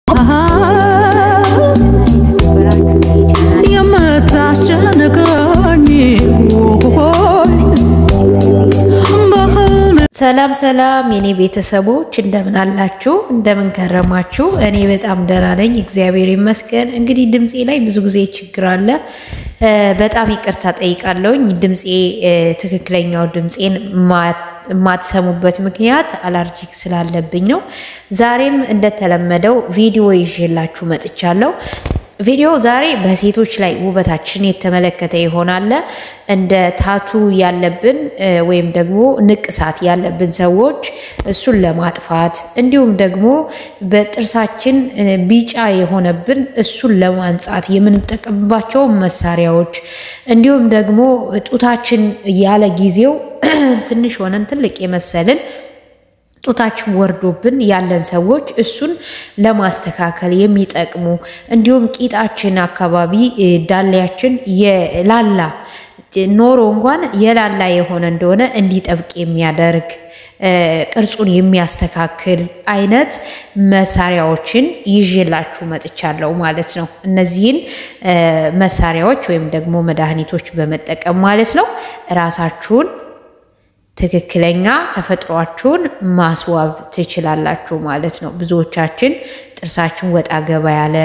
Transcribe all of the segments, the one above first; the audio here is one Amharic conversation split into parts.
የምታስጨንቀኝ ሰላም ሰላም የኔ ቤተሰቦች እንደምን አላችሁ? እንደምን ከረማችሁ? እኔ በጣም ደህና ነኝ፣ እግዚአብሔር ይመስገን። እንግዲህ ድምፄ ላይ ብዙ ጊዜ ችግር አለ። በጣም ይቅርታ ጠይቃለሁኝ። ድምፄ ትክክለኛው ድምፄን የማትሰሙበት ምክንያት አላርጂክ ስላለብኝ ነው። ዛሬም እንደተለመደው ቪዲዮ ይዤላችሁ መጥቻለሁ። ቪዲዮ ዛሬ በሴቶች ላይ ውበታችን የተመለከተ ይሆናል። እንደ ታቱ ያለብን ወይም ደግሞ ንቅሳት ያለብን ሰዎች እሱን ለማጥፋት እንዲሁም ደግሞ በጥርሳችን ቢጫ የሆነብን እሱን ለማንጻት የምንጠቀምባቸው መሳሪያዎች እንዲሁም ደግሞ ጡታችን ያለ ጊዜው ትንሽ ሆነን ትልቅ የመሰልን ጡታችን ወርዶብን ያለን ሰዎች እሱን ለማስተካከል የሚጠቅሙ እንዲሁም ቂጣችን አካባቢ ዳሌያችን የላላ ኖሮ እንኳን የላላ የሆነ እንደሆነ እንዲጠብቅ የሚያደርግ ቅርጹን የሚያስተካክል አይነት መሳሪያዎችን ይዤላችሁ መጥቻለሁ ማለት ነው። እነዚህን መሳሪያዎች ወይም ደግሞ መድኃኒቶች በመጠቀም ማለት ነው ራሳችሁን ትክክለኛ ተፈጥሯችሁን ማስዋብ ትችላላችሁ ማለት ነው። ብዙዎቻችን ጥርሳችን ወጣ ገባ ያለ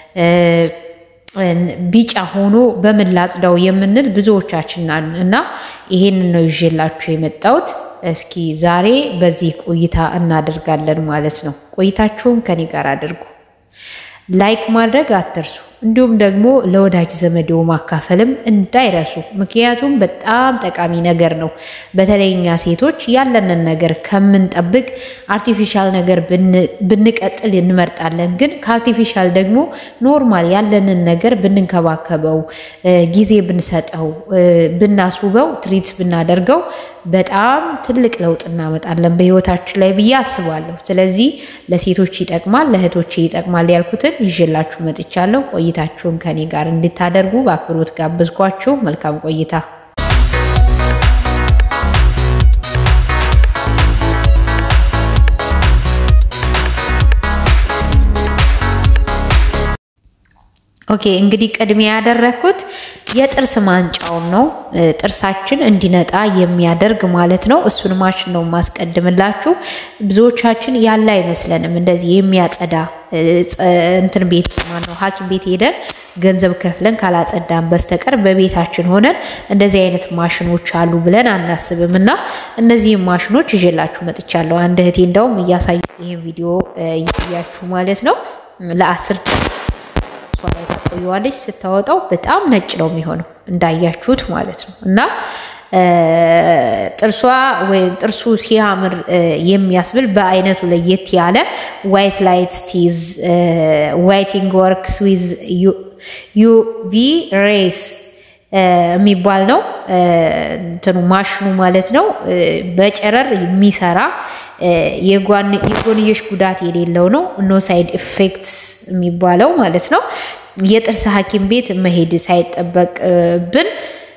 ቢጫ ሆኖ በምን ላጽዳው የምንል ብዙዎቻችን እና ይሄንን ነው ይዤላችሁ የመጣሁት። እስኪ ዛሬ በዚህ ቆይታ እናደርጋለን ማለት ነው። ቆይታችሁን ከኔ ጋር አድርጉ። ላይክ ማድረግ አትርሱ። እንዲሁም ደግሞ ለወዳጅ ዘመዴው ማካፈልም እንዳይረሱ። ምክንያቱም በጣም ጠቃሚ ነገር ነው። በተለይ እኛ ሴቶች ያለንን ነገር ከምንጠብቅ አርቲፊሻል ነገር ብንቀጥል እንመርጣለን። ግን ከአርቲፊሻል ደግሞ ኖርማል ያለንን ነገር ብንንከባከበው፣ ጊዜ ብንሰጠው፣ ብናስውበው፣ ትሪት ብናደርገው በጣም ትልቅ ለውጥ እናመጣለን በህይወታችን ላይ ብዬ አስባለሁ። ስለዚህ ለሴቶች ይጠቅማል፣ ለእህቶቼ ይጠቅማል ያልኩትን ይዤላችሁ መጥቻለሁ። ቆይታችሁን ከኔ ጋር እንድታደርጉ በአክብሮት ጋብዝኳችሁ። መልካም ቆይታ። ኦኬ እንግዲህ ቅድሚያ ያደረግኩት የጥርስ ማንጫውን ነው። ጥርሳችን እንዲነጣ የሚያደርግ ማለት ነው። እሱን ማሽን ነው የማስቀድምላችሁ። ብዙዎቻችን ያለ አይመስለንም እንደዚህ የሚያጸዳ እንትን ቤት ማነው ሐኪም ቤት ሄደን ገንዘብ ከፍለን ካላጸዳን በስተቀር በቤታችን ሆነን እንደዚህ አይነት ማሽኖች አሉ ብለን አናስብም። እና እነዚህም ማሽኖች ይዤላችሁ መጥቻለሁ። አንድ እህቴ እንደውም እያሳየ ይህን ቪዲዮ እያያችሁ ማለት ነው ለአስር ላይ ታቆየዋለች። ስታወጣው በጣም ነጭ ነው የሚሆነው እንዳያችሁት ማለት ነው። እና ጥርሷ ወይም ጥርሱ ሲያምር የሚያስብል በአይነቱ ለየት ያለ ዋይት ላይት ቲዝ ዋይቲንግ ወርክስ ዊዝ ዩቪ ሬስ የሚባል ነው እንትኑ ማሽኑ ማለት ነው። በጨረር የሚሰራ የጎንዮሽ ጉዳት የሌለው ነው። ኖ ሳይድ ኢፌክትስ የሚባለው ማለት ነው። የጥርስ ሐኪም ቤት መሄድ ሳይጠበቅብን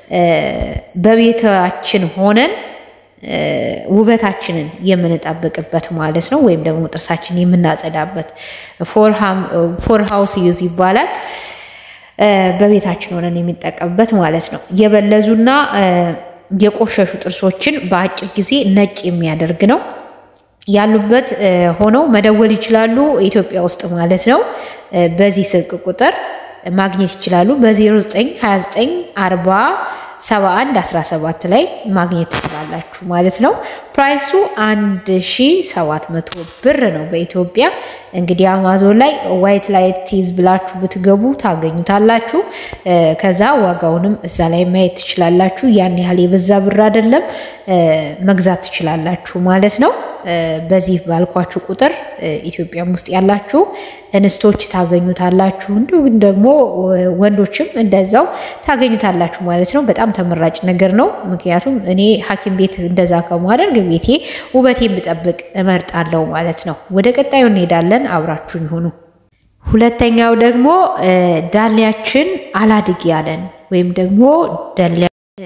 በቤታችን ሆነን ውበታችንን የምንጠብቅበት ማለት ነው። ወይም ደግሞ ጥርሳችንን የምናጸዳበት ፎር ሃውስ ዩዝ ይባላል። በቤታችን ሆነን የሚጠቀምበት ማለት ነው። የበለዙና የቆሸሹ ጥርሶችን በአጭር ጊዜ ነጭ የሚያደርግ ነው። ያሉበት ሆነው መደወል ይችላሉ። ኢትዮጵያ ውስጥ ማለት ነው። በዚህ ስልክ ቁጥር ማግኘት ይችላሉ። በ0929 40 71 17 ላይ ማግኘት ትችላላችሁ ማለት ነው። ፕራይሱ 1700 ብር ነው በኢትዮጵያ። እንግዲህ አማዞን ላይ ዋይት ላይት ቲዝ ብላችሁ ብትገቡ ታገኙታላችሁ። ከዛ ዋጋውንም እዛ ላይ ማየት ትችላላችሁ። ያን ያህል የበዛ ብር አይደለም። መግዛት ትችላላችሁ ማለት ነው። በዚህ ባልኳችሁ ቁጥር ኢትዮጵያም ውስጥ ያላችሁ እንስቶች ታገኙታላችሁ። እንዲሁም ደግሞ ወንዶችም እንደዛው ታገኙታላችሁ ማለት ነው። በጣም ተመራጭ ነገር ነው። ምክንያቱም እኔ ሐኪም ቤት እንደዛ ከማደርግ ቤቴ ውበቴን ብጠብቅ እመርጣለሁ ማለት ነው። ወደ ቀጣዩ እንሄዳለን። አብራችሁን ይሁኑ። ሁለተኛው ደግሞ ዳሌያችን አላድግ ያለን ወይም ደግሞ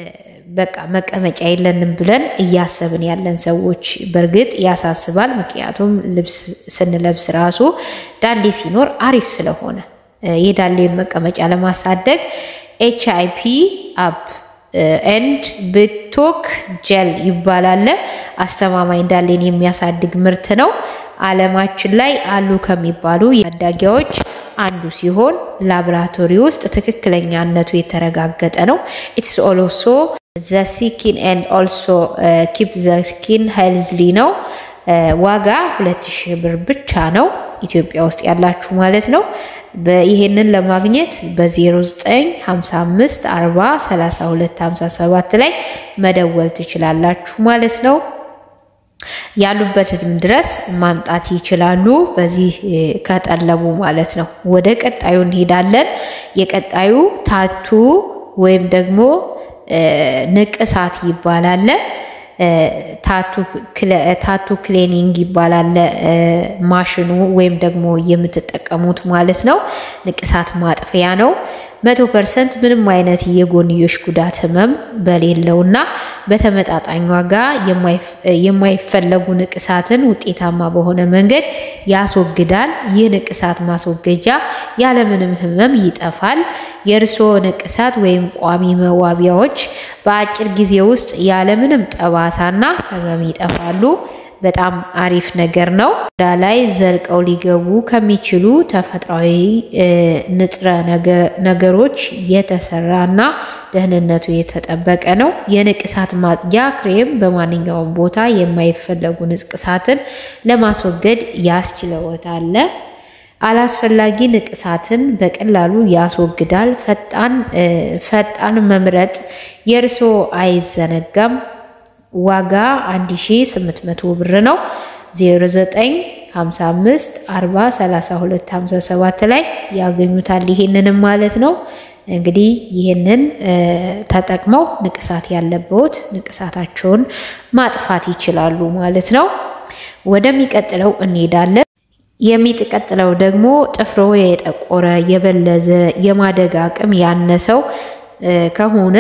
በቃ መቀመጫ የለንም ብለን እያሰብን ያለን ሰዎች በእርግጥ ያሳስባል። ምክንያቱም ልብስ ስንለብስ ራሱ ዳሌ ሲኖር አሪፍ ስለሆነ የዳሌን መቀመጫ ለማሳደግ ኤች አይ ፒ አፕ ኤንድ ብቶክ ጀል ይባላል። አስተማማኝ ዳሌን የሚያሳድግ ምርት ነው። ዓለማችን ላይ አሉ ከሚባሉ ታዳጊዎች አንዱ ሲሆን ላቦራቶሪ ውስጥ ትክክለኛነቱ የተረጋገጠ ነው። ኢትስ ኦልሶ ዘ ስኪን ኤንድ ኦልሶ ኪፕ ዘ ስኪን ሄልዝሊ ነው። ዋጋ ሁለት ሺህ ብር ብቻ ነው። ኢትዮጵያ ውስጥ ያላችሁ ማለት ነው። ይሄንን ለማግኘት በ0955 40 32 57 ላይ መደወል ትችላላችሁ ማለት ነው። ያሉበትም ድረስ ማምጣት ይችላሉ። በዚህ ከጠለቡ ማለት ነው። ወደ ቀጣዩ እንሄዳለን። የቀጣዩ ታቱ ወይም ደግሞ ንቅሳት ይባላል። ታቱ ክሊኒንግ ይባላል ማሽኑ ወይም ደግሞ የምትጠቀሙት ማለት ነው። ንቅሳት ማጥፊያ ነው። መቶ ፐርሰንት ምንም አይነት የጎንዮሽ ጉዳት ህመም በሌለውና በተመጣጣኝ ዋጋ የማይፈለጉ ንቅሳትን ውጤታማ በሆነ መንገድ ያስወግዳል። ይህ ንቅሳት ማስወገጃ ያለምንም ህመም ይጠፋል። የእርስዎ ንቅሳት ወይም ቋሚ መዋቢያዎች በአጭር ጊዜ ውስጥ ያለምንም ጠባሳና ህመም ይጠፋሉ። በጣም አሪፍ ነገር ነው። ዳ ላይ ዘልቀው ሊገቡ ከሚችሉ ተፈጥሯዊ ንጥረ ነገሮች የተሰራና ደህንነቱ የተጠበቀ ነው። የንቅሳት ማጽጃ ክሬም በማንኛውም ቦታ የማይፈለጉ ንቅሳትን ለማስወገድ ያስችለዎታል። አላስፈላጊ ንቅሳትን በቀላሉ ያስወግዳል። ፈጣን ፈጣን መምረጥ የእርስዎ አይዘነጋም። ዋጋ 1800 ብር ነው። 0955 40 32 57 ላይ ያገኙታል። ይሄንንም ማለት ነው እንግዲህ ይህንን ተጠቅመው ንቅሳት ያለበት ንቅሳታቸውን ማጥፋት ይችላሉ ማለት ነው። ወደሚቀጥለው እንሄዳለን። የሚቀጥለው ደግሞ ጥፍሮ የጠቆረ የበለዘ የማደግ አቅም ያነሰው ከሆነ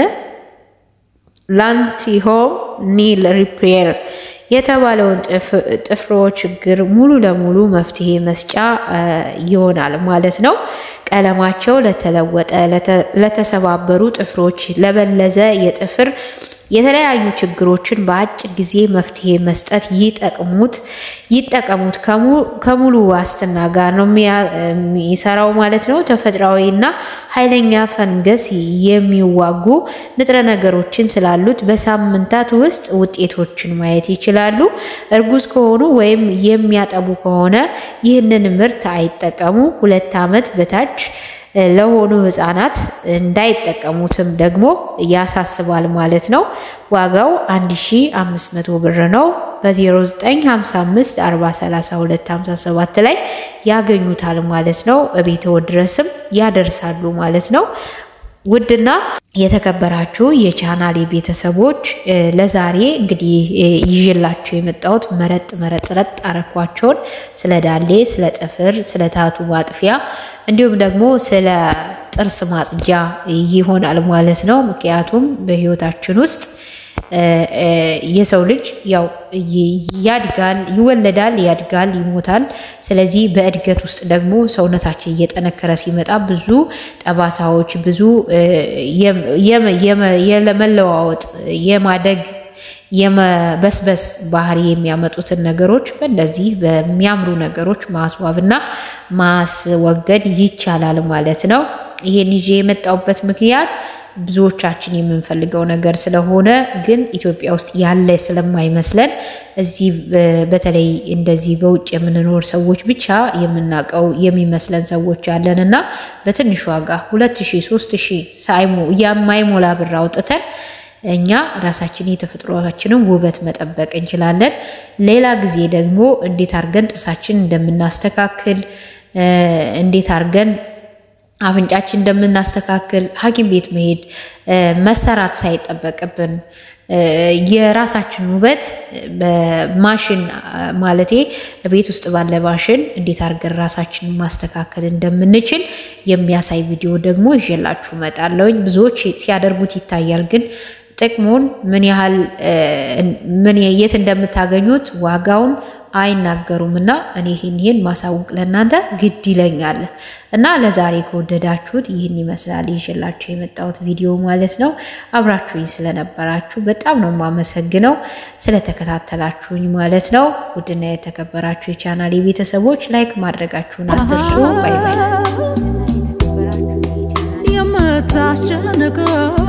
ላንቲሆም ኒል ሪፔር የተባለውን ጥፍሮ ችግር ሙሉ ለሙሉ መፍትሄ መስጫ ይሆናል ማለት ነው። ቀለማቸው ለተለወጠ፣ ለተሰባበሩ ጥፍሮች፣ ለበለዘ የጥፍር የተለያዩ ችግሮችን በአጭር ጊዜ መፍትሄ መስጠት ይጠቅሙት ይጠቀሙት። ከሙሉ ዋስትና ጋር ነው የሚሰራው ማለት ነው። ተፈጥሯዊና ኃይለኛ ፈንገስ የሚዋጉ ንጥረ ነገሮችን ስላሉት በሳምንታት ውስጥ ውጤቶችን ማየት ይችላሉ። እርጉዝ ከሆኑ ወይም የሚያጠቡ ከሆነ ይህንን ምርት አይጠቀሙ። ሁለት ዓመት በታች ለሆኑ ህጻናት እንዳይጠቀሙትም ደግሞ ያሳስባል ማለት ነው። ዋጋው 1500 ብር ነው። በ0955 4032 57 ላይ ያገኙታል ማለት ነው። እቤትዎ ድረስም ያደርሳሉ ማለት ነው። ውድና የተከበራችሁ የቻናሌ ቤተሰቦች ለዛሬ እንግዲህ ይዤላችሁ የመጣሁት መረጥ መረጥ ረጥ አረኳቸውን ስለ ዳሌ፣ ስለ ጥፍር፣ ስለ ታቱ ማጥፊያ እንዲሁም ደግሞ ስለ ጥርስ ማጽጃ ይሆናል ማለት ነው። ምክንያቱም በህይወታችን ውስጥ የሰው ልጅ ያው ያድጋል፣ ይወለዳል፣ ያድጋል፣ ይሞታል። ስለዚህ በእድገት ውስጥ ደግሞ ሰውነታችን እየጠነከረ ሲመጣ ብዙ ጠባሳዎች፣ ብዙ የመለዋወጥ የማደግ የመበስበስ ባህሪ የሚያመጡትን ነገሮች በእንደዚህ በሚያምሩ ነገሮች ማስዋብና ማስወገድ ይቻላል ማለት ነው። ይሄን ይዤ የመጣሁበት ምክንያት ብዙዎቻችን የምንፈልገው ነገር ስለሆነ ግን ኢትዮጵያ ውስጥ ያለ ስለማይመስለን እዚህ በተለይ እንደዚህ በውጭ የምንኖር ሰዎች ብቻ የምናውቀው የሚመስለን ሰዎች አለን እና በትንሽ ዋጋ ሁለት ሺህ ሶስት ሺህ ሳይሞ የማይሞላ ብር አውጥተን እኛ ራሳችን የተፈጥሮችንን ውበት መጠበቅ እንችላለን። ሌላ ጊዜ ደግሞ እንዴት አድርገን ጥርሳችን እንደምናስተካክል እንዴት አድርገን አፍንጫችን እንደምናስተካክል ሐኪም ቤት መሄድ መሰራት ሳይጠበቅብን የራሳችን ውበት በማሽን ማለቴ ቤት ውስጥ ባለ ማሽን እንዴት አድርገን ራሳችንን ማስተካከል እንደምንችል የሚያሳይ ቪዲዮ ደግሞ ይዤላችሁ እመጣለሁኝ። ብዙዎች ሲያደርጉት ይታያል፣ ግን ጥቅሙን ምን ያህል ምን የት እንደምታገኙት ዋጋውን አይናገሩም እና እኔ ይህን ይህን ማሳወቅ ለእናንተ ግድ ይለኛል እና ለዛሬ ከወደዳችሁት ይህን ይመስላል ይዤላችሁ የመጣሁት ቪዲዮ ማለት ነው። አብራችሁኝ ስለነበራችሁ በጣም ነው የማመሰግነው፣ ስለተከታተላችሁኝ ማለት ነው። ውድና የተከበራችሁ የቻናል ቤተሰቦች ላይክ ማድረጋችሁን አትርሱ። ባይ ባይ። የምታስጨንቀው